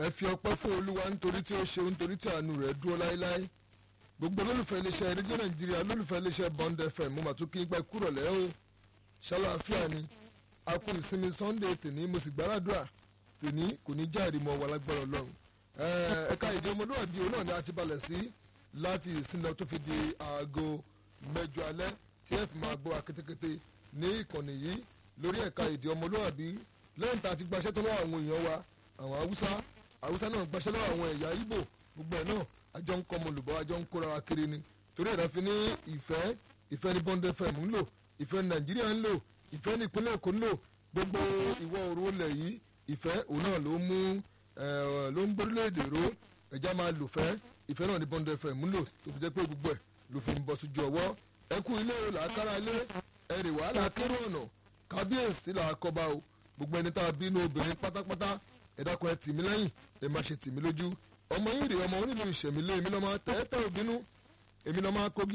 ẹ fi ọpẹ́ fún olúwa nítorí tí ó ṣe nítorí tí àánú rẹ̀ dúró láéláé gbogbo olólùfẹ́ iléeṣẹ́ rédíò nàìjíríà olólùfẹ́ iléeṣẹ́ bond fm mo mà tún kí n gbà kúrò lẹ́ o ṣàlàáfíà ni a kú ìsinmi sunday tèní mo sì gbàràdúrà tèní kò ní jáde mọ́ wa lágbára ọlọ́run ẹ̀ka èdè ọmọlúwàbí òun náà ni a ti balẹ̀ sí láti ìsinmi tó fi di aago mẹ́jọ alẹ́ tí ẹ fi máa gbọ́ akétékété ní ìkànnì yìí lórí ẹ̀ka èdè ọmọlúwàbí lẹ́yìn tá a ti gbaṣẹ́ tó lọ́wọ́ àwọn èèyàn wa àwọn haúsá haúsá náà gbaṣẹ́ lọ́wọ́ àwọn ẹ̀yà ìgbò gbogbo ẹ̀ náà àjọ ń kọ́ ọmọ olùbọ́ àjọ ń kóra wa kiri ni torí ẹ̀dá fi ní ìfẹ́ ìfẹ́ ní bond fm ń lò ìfẹ́ ní nàìjíríà ń lò ìfẹ́ ní ìpínlẹ̀ èkó ń lò gbogbo ìwọ̀ oòrùn ilẹ̀ yìí ìfẹ́ òun náà ló mú ló ń gbórílẹ̀-èdè ró ẹ̀já máa lò fẹ́ ìfẹ́ náà ní bond fm ń lò tó fi jẹ́ pé gbogbo ẹ̀ ló fi ń bọ́ sójú ọwọ́ ẹ kú ilé o làákàrà ilé ẹ̀rì wàhálà kéré ọ̀nà kábíyèsí làákọ́ba o gbogbo ẹni tá a bínú obìnrin pátápátá ẹ dákun ẹ tì mí lẹ́yìn ẹ má ṣe tì mí lójú ọmọ yìí rèé ọmọ onílù ìṣẹ̀mílẹ̀ èmi lọ́mọ tẹ́tẹ́ òbínú èmi lọ́mọ akógi